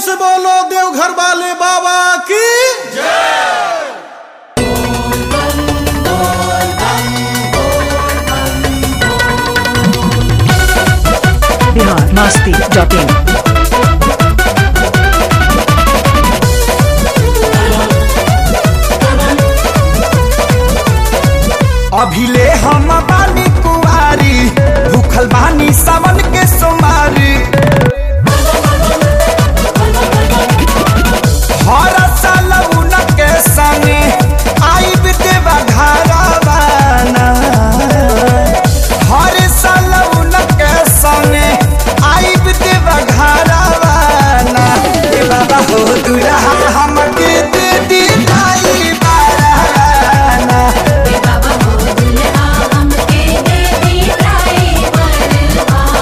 से बोलो देवघर वाले बाबा की बिहार मस्ती डॉट इन अभिले हम बानी कुआरी भूखल बानी सावन के सोमारी हर साल उनके संगे आई देवा घरवाना हर साल उनके संगे आई देवा घरवाना ए बाबा हो दुल्हा हमके दे दी दाई बाराना बाबा हो दुल्हा हमके दे दी ड्राइवर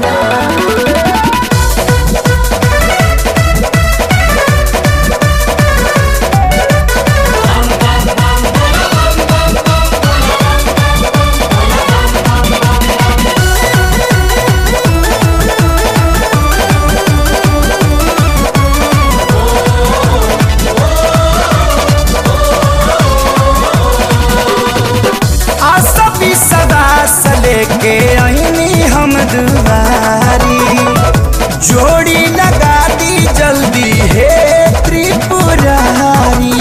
आसबी सदा से लेके आईनी हम दुआरी जोड़ी लगा दी जल्दी हे त्रिपुरारी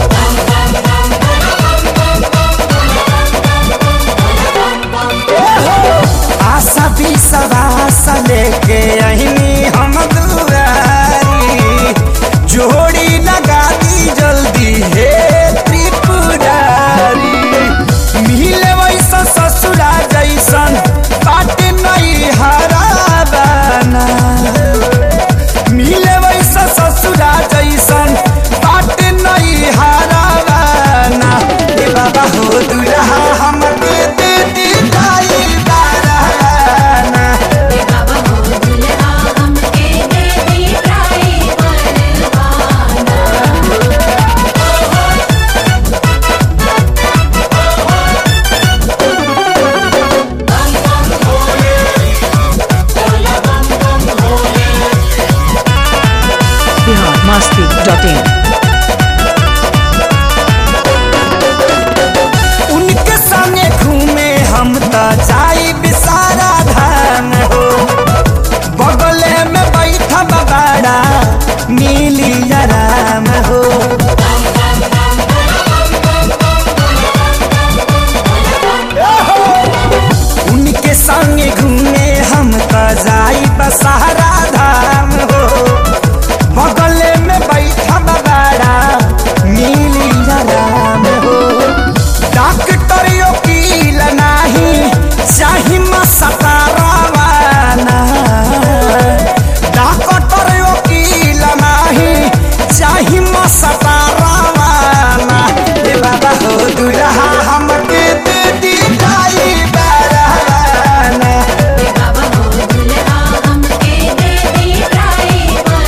आशा भी सदा से लेके आईनी हम दुआरी जोड़ी लगा दी जल्दी हे त्रिपुरारी मिले वैसा ससुरा जैसन बाट नहीं हराबाना मिले वैसा ससुरा जैसन बाट नहीं हराबाना ए बाबा हो दुल्हा हमके दे दी दाई बाराना बाबा हो दुल्हा हमके दे दी driver Bihar Masti dot in उनके संगे घूमे हम त जाई बिसारा धाम हो बगले में बैठा बाबाड़ा मिली आराम हो उनके संगे घूमे हम त जाई बसारा धाम हो बगले में बैठा बाबाड़ा मिली आराम हो डॉक्टर वकील नाही चाही मसतारावाना डॉक्टर वकील नाही चाही मसतारावाना ए बाबा हो दुल्हा हमके दे दी दाई बाराना बाबा हो दुल्हा हमके दे दी ड्राइवर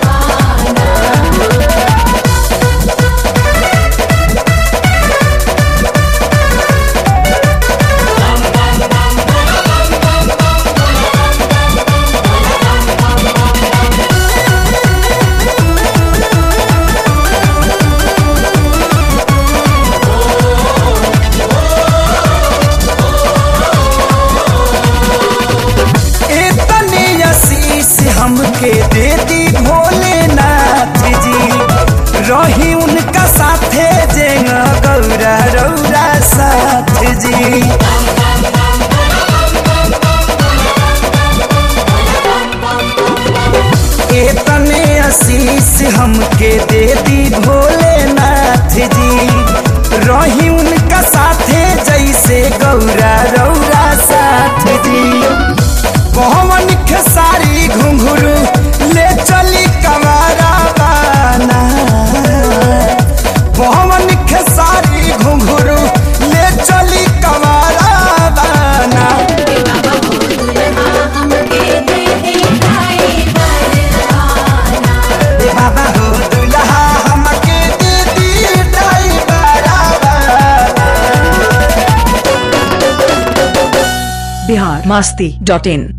इतनी आशीष हमके दे दी भोलेनाथ जी रही उनका साथे जेंगा गौरा रौरा साथ जी इतने आशीष हमके दे दी भोलेनाथ जी रही उनका साथे जैसे गौरा रौरा साथ जी पवन खेसारी घुंघरू ले चली कमारा बाना पवन खेसारी घुंघरू ले चली कमारा बाना बाबा हो दुल्हा हमके दे दी ड्राइवर ए बाबा हो दुल्हा हमके दे दी ड्राइवरा बाना बिहार मस्ती डॉट इन